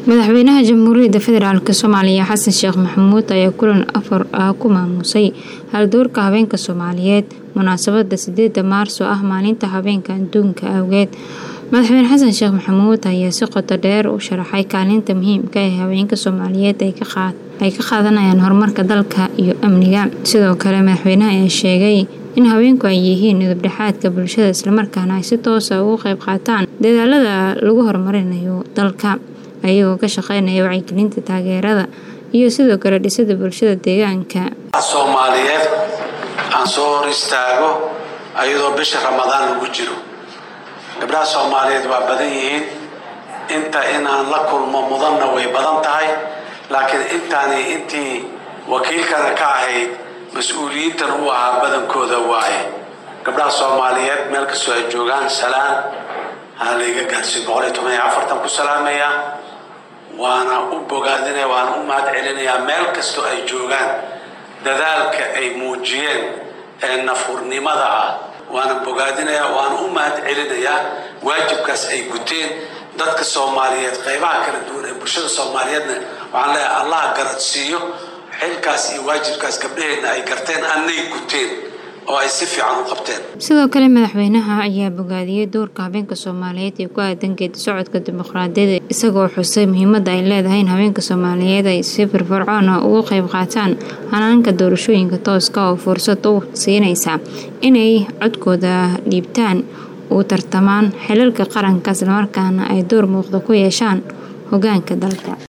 madaxweynaha jamhuuriyadda federaalk soomaaliya xasan sheekh maxamuud ayaa kulan afar ah ku maamusay haldoorka habeenka soomaaliyeed munaasabada sideeda maarso ah maalinta habeenka adduunka awgeed madaxweyne xasan sheekh maxamuud ayaa si qoto dheer u sharaxay kaalinta muhiimka ee haweenka soomaaliyeed ay ka qaadanayaan horumarka dalka iyo amniga sidoo kale madaxweynaha ayaa sheegay in haweenku ay yihiin midabdhexaadka bulshada islamarkaana ay si toosa ugu qeyb qaataan dadaalada lagu horumarinayo dalka ayagoo ka shaqeynaya wacyigelinta taageerada iyo sidoo kale dhisida bulshada deegaanka soomaaliyeed aan soo hor istaago ayadoo bisha ramadaan lagu jiro gabdhaha soomaaliyeed waa badan yihiin inta inaan la kulmo mudanna way badan tahay laakiin intaani intii wakiilkana ka ahayd mas-uuliyiintan u ahaa badankooda waaye gabdhaha soomaaliyeed meel kastoo ay joogaan salaan haa layga gaarsiiy boqol iyo toban iyo afartan ku salaamayaa waana u bogaadinaya waana u mahad celinayaa meel kastoo ay joogaan dadaalka ay muujiyeen ee nafurnimada ah waana bogaadinayaa waana u mahad celinayaa waajibkaas ay guteen dadka soomaaliyeed qaybaha kala duwan ee bulshada soomaaliyeedna waxaan leeyahay allah garadsiiyo xilkaas iyo waajibkaas gabdhaheenna ay garteen annay guteen oo ay si fiican u qabteen sidoo kale madaxweynaha ayaa bogaadiyey doorka habeenka soomaaliyeed ee ku aadan geedi socodka dimuqraadiyadda isagoo xusay muhiimadda ay leedahay in habeenka soomaaliyeed ay si firfircoona ugu qeyb qaataan hanaanka doorashooyinka tooska oo fursad u siinaysa inay codkooda dhiibtaan u tartamaan xilalka qaranka islamarkaana ay door muuqda ku yeeshaan hogaanka dalka